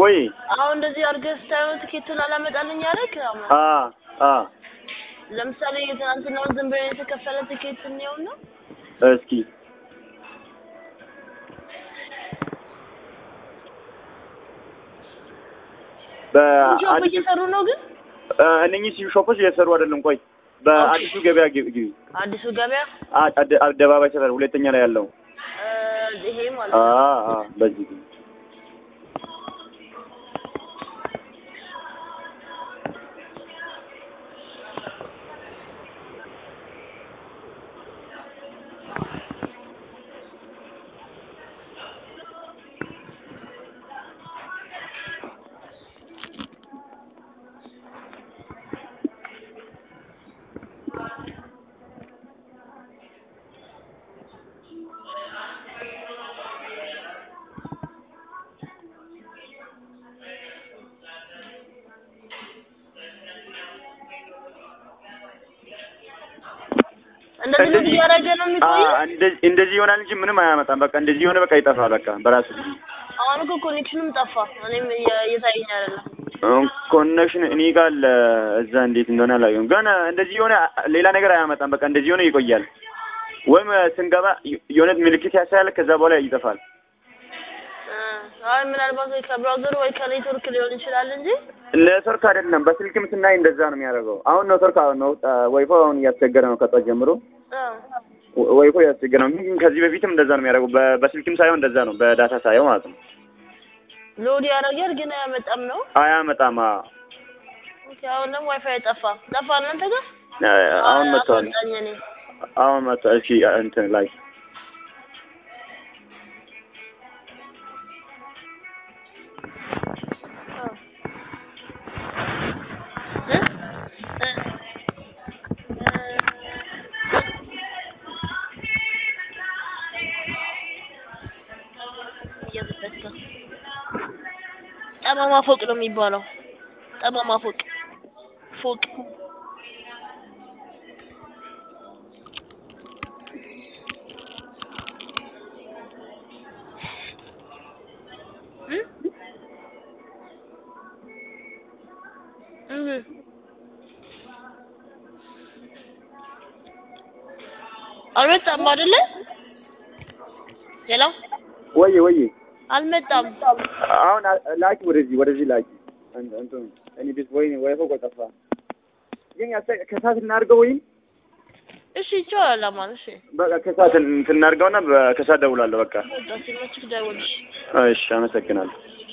ወይ አሁን እንደዚህ አድርገህ ስታየው ትኬቱን አላመጣልኝ አለክ። አሁን አ አ ለምሳሌ የትናንትናውን ዝም ብሎ የተከፈለ ትኬት እንየውና እስኪ ሾፕ በአዲሱ እየሰሩ ነው ግን እ፣ እነኚህ ሲዩ ሾፖች እየሰሩ አይደለም። ቆይ በአዲሱ ገበያ ግቢ ግቢ አዲሱ ገበያ አ- አደ- አደባባይ ሰፈር ሁለተኛ ላይ ያለው እ፣ ይሄ ማለት አ ነው። አ በዚህ ግቢ እንደዚህ ነው እንደዚህ- እያደረገ ነው አ የሚቆየው። እንደዚህ እንደዚህ ይሆናል እንጂ ምንም አያመጣም። በቃ እንደዚህ የሆነ በቃ ይጠፋል። በቃ በራሱ ጊዜ አሁን እኮ ኮኔክሽንም ጠፋ። እኔም እየ- እየታየኝ አይደለም። ኮኔክሽን እኔ ጋር አለ። እዛ እንዴት እንደሆነ አላየሁም። ግን እንደዚህ የሆነ ሌላ ነገር አያመጣም። በቃ እንደዚህ የሆነ ይቆያል። ወይም ስንገባ የሆነ ምልክት ያሳያል፣ ከዛ በኋላ ይጠፋል። እ፣ አይ ምናልባት ወይ ከብራውዘሩ ወይ ከኔትወርክ ሊሆን ይችላል እንጂ ኔትወርክ አይደለም። በስልክም ስናይ እንደዛ ነው የሚያደርገው። አሁን ኔትወርክ ነው ዋይፋይ አሁን እያስቸገረ ነው ከጧት ጀምሮ እ፣ ዋይፋይ እያስቸገረ ነው። ግን ከዚህ በፊትም እንደዛ ነው የሚያደርገው። በ- በስልክም ሳይሆን እንደዛ ነው፣ በዳታ ሳይሆን ማለት ነው። ሎድ ያደርጋል ግን አያመጣም ነው። አያመጣም። አ- ኦኬ፣ አሁን ደግሞ ዋይፋይ ጠፋ። ጠፋ እናንተ ጋር አሁን መጥቷል። አስወጣኝ እኔ አሁን መጥቷል። እሺ እንትን ላይ እ? እ፣ እየዘለልክ ነው። ጠማማ ፎቅ ነው የሚባለው። ጠማማ ፎቅ ፎቅ እ? እህ አልመጣም አይደለ? ሄሎ ወይ ወይ አልመጣም። አሁን አ- ላኪ ወደዚህ ወደዚህ ላኪ እንትን እንትን እኔ ቤት ወይ ዋይፋይ ቆይ ጠፋ። ግን ያሰ- ከሰዓት እናድርገው ወይም እሺ ይቻላል። አማን እሺ በቃ ከሰዓት እንትን እናድርገውና በ- ከሰዓት ደውላለሁ። በቃ በቃ ሲመችክ ደውልሽ። እሺ፣ አመሰግናለሁ።